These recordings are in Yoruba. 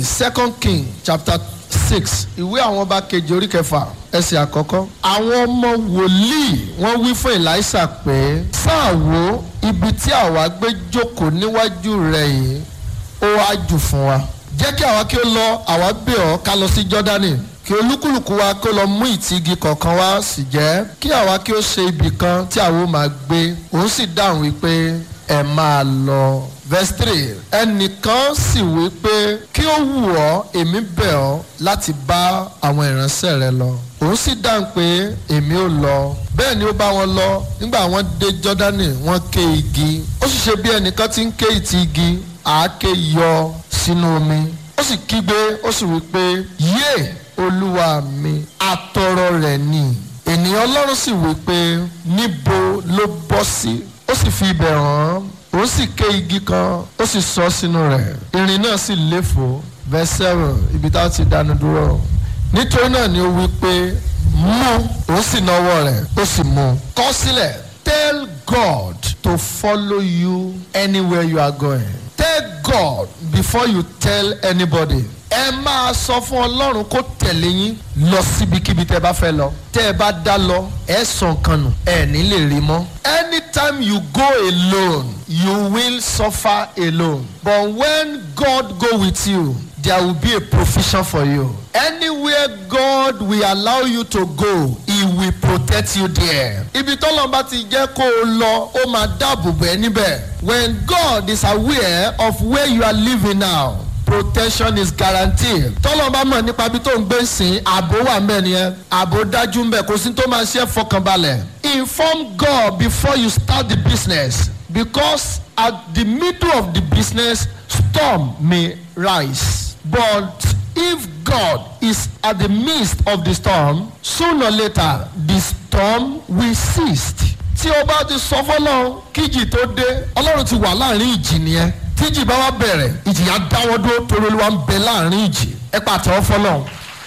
second king chapter six ìwé àwọn ọba kejì orí kẹfà ẹsẹ̀ àkọ́kọ́. àwọn ọmọ wòlíì wọ́n wí fún Èlíṣà pé sáà wo ibi tí àwa gbé jókòó níwájú rẹ̀ yìí ó wá jù fún wa. jẹ́ kí àwa kí ó lọ àwa bẹ̀ ọ́ ká lọ sí Jọ́dánì kí olúkúlùkù wa kó lọ mú ìtì igi kọ̀ọ̀kan wá sì jẹ́ kí àwa kí ó ṣe ibì kan tí àwa ó máa gbé òun sì dáhùn wípé ẹ máa lọ. verse three ẹnìkan sì wí pé kí ó wù ọ́ èmi bẹ̀ ọ́ láti bá àwọn ìránṣẹ́ rẹ lọ. òun sì dáhùn pé èmi ò lọ. bẹ́ẹ̀ ni ó bá wọn lọ nígbà wọ́n dé Jọ́dánì wọ́n ké igi. ó sì ṣe bí ẹnìkan ti ń ké ìtì igi àáké yọ sínú omi. ó sì kígbe ó sì wí pé yéè olúwa mi atọrọ rẹ̀ ni ènìyàn ọlọ́run sì wí pé níbo ló bọ́ sí ó sì fi ibẹ̀ hàn ó sì ké igi kan ó sì sọ sínú rẹ̀ irin náà sì léfò verse seven ibi tá a ti dánu dúró nítorí náà ni ó wí pé mú ó sì náwó rẹ̀ ó sì mú kọ sílẹ̀ tell God to follow you anywhere you are going tell God before you tell anybody ẹ máa sọ fún ọlọ́run kó tẹ̀lé yín lọ síbikíbi tẹ́ bá fẹ́ lọ tẹ́ ẹ bá dá lọ ẹ sọ nǹkan nù ẹ ní lè rí mọ́. anytime you go alone you will suffer alone but when God go with you there will be a provision for you. anywhere God will allow you to go he will protect you there. ibi tọ́lọ́ bá ti jẹ́ kó o lọ ó máa dáàbò bẹ́ẹ̀ níbẹ̀. when God is aware of where you are living now protection is guaranteed. tọ́lọ́ bá mọ̀ nípa ibi tó ń gbé sìn ààbò wà mbẹ̀ nìyẹn ààbò dájú mbẹ̀ kò sí tó máa ṣe fọkànbalẹ̀. inform God before you start the business because at the middle of the business storm may rise but if God is at the midst of the storm sooner or later the storm will cease. tí o bá ti sọ fọlọ́run kíjì tó dé ọlọ́run ti wà láàrin ìjì nìyẹn tíjì bá wá bẹ̀rẹ̀ ìjì yà dáwọ́ dúró torí olúwa ń bẹ láàrin ìjì ẹ pàtẹ́wọ́ fọlọ́run.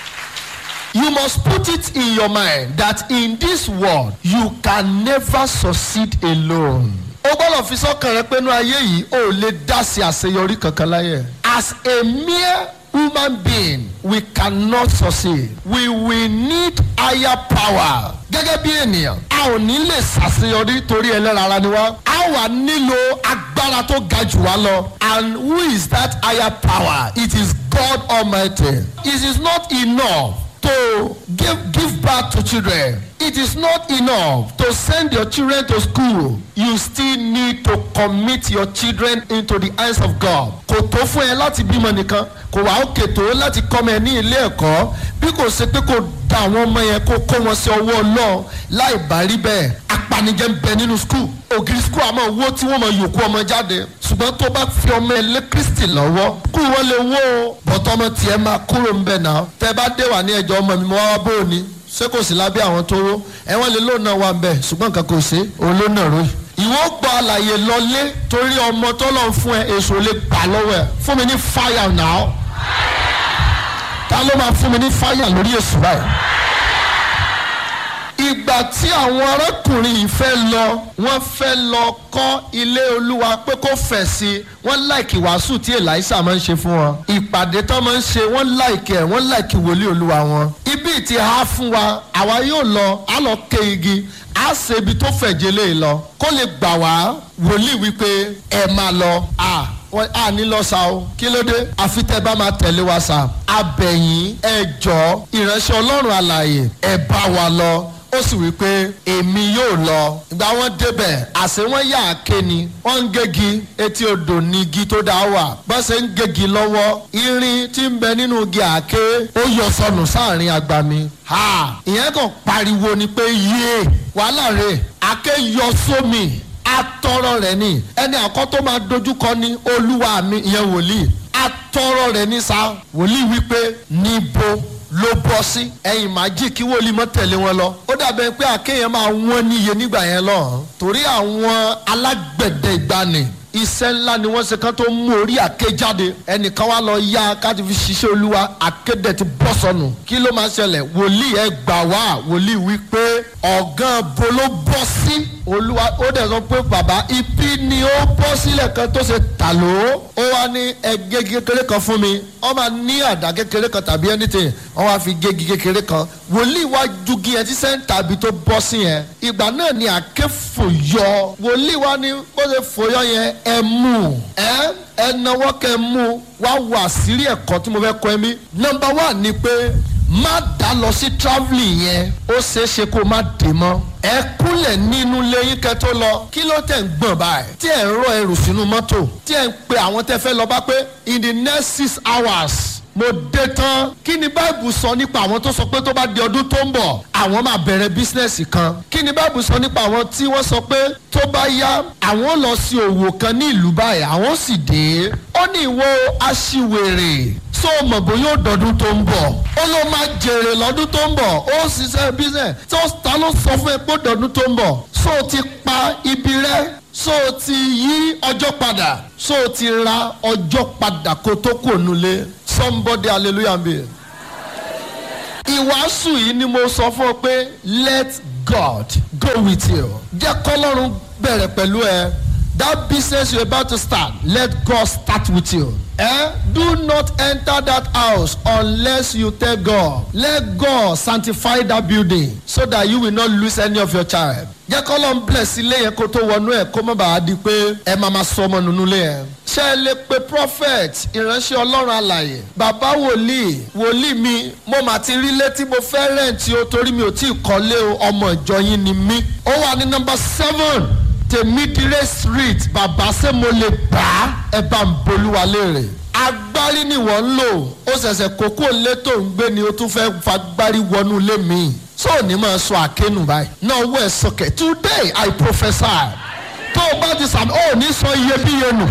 You must put it in your mind that in this world you can never succeed alone. o gbọ́dọ̀ fi sọ́kàn rẹ pé inú ayé yìí o ò lè dá sí àṣeyọrí kankan láyé. As a mere human being we cannot succeed. We will need higher power. Gẹ́gẹ́ bí ènìyàn a ò ní lè ṣàṣeyọrí torí ẹlẹ́ran ara ni wá. A wà nílò agbára tó ga jù wá lọ. And who is that higher power? It is God Almighty. It is not enough to give give birth to children. It is not enough to send your children to school. You still need to commit your children into the hands of God. Kò tó fún ẹ láti bímọ nìkan, kò wá òkè tó láti kọ́mọ ẹ ní ilé ẹ̀kọ́ bí kò ṣe pé kò da àwọn ọmọ yẹn kó kó wọn sí ọwọ́ Ọlọ́run láì bá rí bẹ́ẹ̀. Apanijẹ́ ń bẹ nínú skul. Ògiri skul àmọ́ owó tí wọ́n mọ yòókù ọmọ jáde. Ṣùgbọ́n tó bá fi ọmọ ẹ lé Kristi lọ́wọ́. Kú wọn lè wó o. Bọ̀tọ̀ ọmọ tiẹ̀ máa kúrò ń bẹ̀ náà. Tẹ bá dé wà ní ẹjọ́ ọmọ mi mo wá wá bó o ní ṣé kò sí lábẹ́ àwọn tó wó ẹ̀wọ̀n lè lóun náà wà ń bẹ̀ ṣùgbọ́n nǹkan kò sí òun ló náà ròyìn. ìwọ gba àlàyé lọlé torí ọmọ tó lọ fún ẹ èso lè gbà lọ́wọ́ ẹ fún mi ní fáyà náà ta ló máa fún mi ní fáyà lórí èso báyìí. ìgbà tí àwọn arákùnrin yìí fẹ́ lọ wọ́n fẹ́ lọ kọ́ ilé olúwa pé kó fẹ̀ sí i wọ́n láìkì wàásù tí Èlíṣà máa ń ṣe fún wọn ìpàdé tó máa ń ṣe wọ́n láìkì ẹ̀ wọ́n láìkì wòlíì olúwa wọn ibi tí a fún wa àwa yóò lọ á lọ ké igi á ṣe ibi tó fẹ̀jẹ̀ lé lọ kó lè gbà wá wòlíì wípé ẹ máa lọ à wọ́n á ní lọ sa o kí ló dé àfi tẹ́ bá máa tẹ̀lé wa sa abẹ̀yìn ẹ jọ ìránṣẹ́ ọlọ́run àlàyé ẹ bá wa lọ ó sì wí pé èmi yóò lọ ìgbà wọn débẹ̀ àṣé wọn yà á ké ni wọ́n ń gégi etí odò ní igi tó dá wà bọ́n ṣe ń gégi lọ́wọ́ irin tí ń bẹ nínú igi àáké ó yọ sọnù sáàrin agbami ha ìyẹn kàn pariwo ni pé yéé wàhálà rẹ̀ àáké yọ sómi atọrọ rẹ̀ ni ẹni àkọ́ tó máa dojúkọ ní olúwa mi ìyẹn wòlíì atọrọ rẹ̀ ní sa wòlíì wípé níbo ló bọ́ sí ẹ̀yìn májì kí wòlíì mọ́ tẹ̀lé wọn lọ ó dàbẹ̀ pé àkéyàn máa wọ́n níye nígbà yẹn lọ torí àwọn alágbẹ̀dẹ ìgbani iṣẹ́ ńlá ni wọ́n ṣe kán tó mú orí àké jáde ẹnìkan wá lọ yá káti fi ṣiṣẹ́ olúwa àkédè ti bọ́ sọnù kí ló máa ṣẹlẹ̀ wòlíì ẹ gbà wá wòlíì wí pé ọ̀gán bo ló bọ́ sí olúwa ó dẹ̀ sọ pé bàbá ibi ni ó bọ́ sílẹ̀ kan tó ṣe tà ló ó wá ní ẹgẹ́ kékeré kan fún mi wọ́n máa ní àdá kékeré kan tàbí anything wọ́n wá fi gégi kékeré kan wòlíì wá jugi ẹ tí sẹ́ńtà ibi tó bọ́ sí yẹn ìgbà náà ni àké fòyọ wòlíì wá ní bó ṣe fòyọ yẹn ẹ mú ẹ ẹ náwó kẹ mú wá wà sírí ẹ̀kọ́ tí mo fẹ́ kọ́ ẹ mí nọmba one ni pé má dá lọ sí travelling yẹn ó ṣeé ṣe kó má dé mọ́ ẹ kúnlẹ̀ nínú lẹ́yìn kẹ́ tó lọ kí ló tẹ̀ ń gbọ̀n báyìí tí ẹ̀ ń rọ ẹrù sínú mọ́tò tí ẹ̀ ń pe àwọn tẹ́ fẹ́ lọ bá pé in the next six hours mo dé tán kí ni báìbù sọ nípa àwọn tó sọ pé tó bá di ọdún tó ń bọ̀ àwọn máa bẹ̀rẹ̀ bísínẹ́sì kan kí ni báìbù sọ nípa àwọn tí wọ́n sọ pé tó bá yá àwọn lọ sí òwò kan ní ìlú báyìí àwọn sì dé ó ní ìwọ aṣiwèrè tó o mọ̀ bóyá ó dọ̀dún tó ń bọ̀ ó ló máa jèrè lọ́dún tó ń bọ̀ ó ṣiṣẹ́ bísẹ̀ tó ta ló sọ fún ẹ pé ó dọ̀dún tó ń bọ̀ so o ti pa ibi rẹ so o ti yí ọjọ́ padà so o ti ra ọjọ́ padà kó tó kò nulẹ̀ somebody hallelujah be. ìwàásù yìí ni mo sọ fún ọ pé let God go with you jẹ́ kọ́lọ́run bẹ̀rẹ̀ pẹ̀lú ẹ that business you about to start let God start with you. Eh? Do not enter that house unless you tell God. Let God sanctify that building so that you will not lose any of your child. Jẹ́ kọ́ ló ń bless ilé yẹn kó tó wọnú ẹ̀ kó má bàa di pé ẹ máa máa sọ ọmọ nínú ilé yẹn. Ṣé ẹ lè pe prophet ìránṣẹ́ ọlọ́run àlàyé? Bàbá wòlíì wòlíì mi mo mà ti rí létí mo fẹ́ rẹ̀ǹtì o torí mi ò tí ì kọ́lé o ọmọ ìjọ yín ni mí. Ó wà ní nọmba seven tèmídìrẹ́ street bàbá ṣé mo lè bá ẹ bá ń bolúwa léèrè agbárí ni wọ́n ń lò ó ṣẹ̀ṣẹ̀ kókó lé tó ń gbé ni ó tún fẹ́ fagbárí wọnú ilé mi tó ò ní máa sọ àkénù báyìí náà owó ẹ̀ sọkẹ̀ today i prophesy tó o bá ti sàmì ó ní sọ iyebíye nù.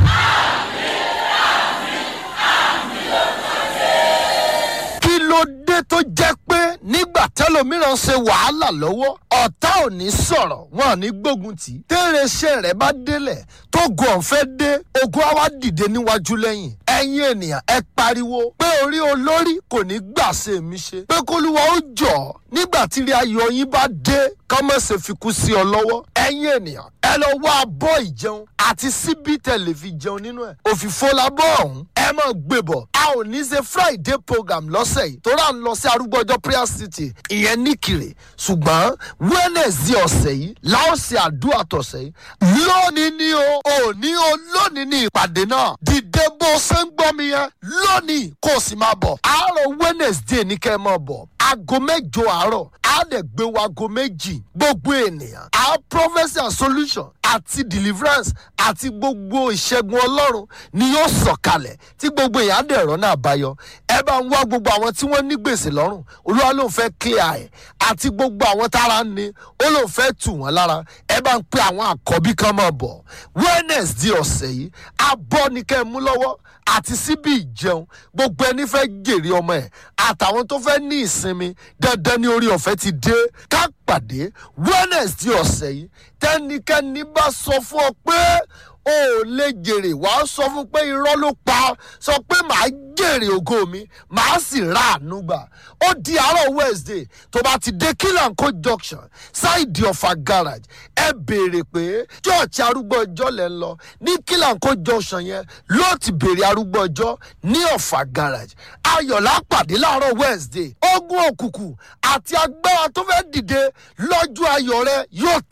kí ló dé tó jẹ́ pé nígbà tẹ́lòmíràn ṣe wàhálà lọ́wọ́ ọ̀tá ò ní sọ̀rọ̀ wọn ò ní gbógun tì í. téèrèṣẹ́ rẹ̀ bá délẹ̀ tó gun ọ̀fẹ́ dé ogun á wá dìde níwájú lẹ́yìn. ẹ̀yin ènìyàn ẹ pariwo pé orí olórí kò ní gbà ṣe mí ṣe. pé kólúwa ó jọ̀ nígbà tí ilé ayọ̀ yín bá dé kọ́mọ̀sẹ̀ fi kú sí ọ lọ́wọ́. ẹ̀yin ènìyàn ẹ lọ wá abọ́ ìjẹun àti síbí tẹ̀lé fi jẹun nínú ẹ̀. òfìfo labọ́ ọ̀hún ẹ mọ̀ gbé bọ̀. a ò ní ṣe friday program lọ́sẹ̀ yìí tó rà ń lọ sí arúgbó ọjọ́ prayer city ìyẹn níkìrè ṣùgbọ́n wednesday ọ̀sẹ̀ yìí láò ṣe àdúrà tọ̀sẹ̀ yìí lónìí ni o òní o lónìí ni ìpàdé náà dìde bó ṣe ń gbọ́ mi yẹn lónìí kó o sì máa bọ̀ àárọ̀ wednesday ní kẹ́ ẹ máa bọ̀ aago mẹ́jọ àárọ̀ á dẹ̀ gbé wa aago méjì gbogbo ènìyàn á prophecy and solution àti deliverance àti gbogbo ìṣẹ́gun ọlọ́run ni yóò sọ̀kalẹ̀ tí gbogbo èèyàn á dẹ̀ rọ́nà àbáyọ ẹ bá ń wá gbogbo àwọn tí wọ́n ní gbèsè lọ́rùn olúwa ló ń fẹ́ clear ẹ̀ àti gbogbo àwọn tára ń ni ó ló ń fẹ́ tù wọ́n lára ẹ bá ń pe àwọn àkọ́bí kan máa bọ̀ wednesday ọ̀sẹ̀ yìí abọ́ ni kẹ́ ẹ mú lọ́wọ́ àti síbi ìjẹun gbogbo ẹni fẹ́ jèrè ọmọ ẹ̀ àtàwọn tó fẹ́ ní ìsinmi dandan ní orí ọ̀fẹ́ ti dé ká pàdé wednesday ọ̀sẹ̀ yìí tẹ́nikẹ́ni bá sọ fún ọ pé o ò lè jèrè wàá sọ fún pé irọ́ ló pa sọ pé màá jèrè ògo mi màá sì ra àánú gbà ó di àárọ̀ wednesday tó bá ti dé kílànkó junction ṣáìdì ọ̀fà garage ẹ béèrè pé church arúgbó ọjọ́ lẹ́ ń lọ ní kílànkó junction yẹn ló ti béèrè arúgbó ọjọ́ ní ọ̀fà garage ayọ̀lá pàdé láàárọ̀ wednesday ogun òkùnkùn àti agbára tó fẹ́ dìde lọ́jọ́ ayọ̀ rẹ yóò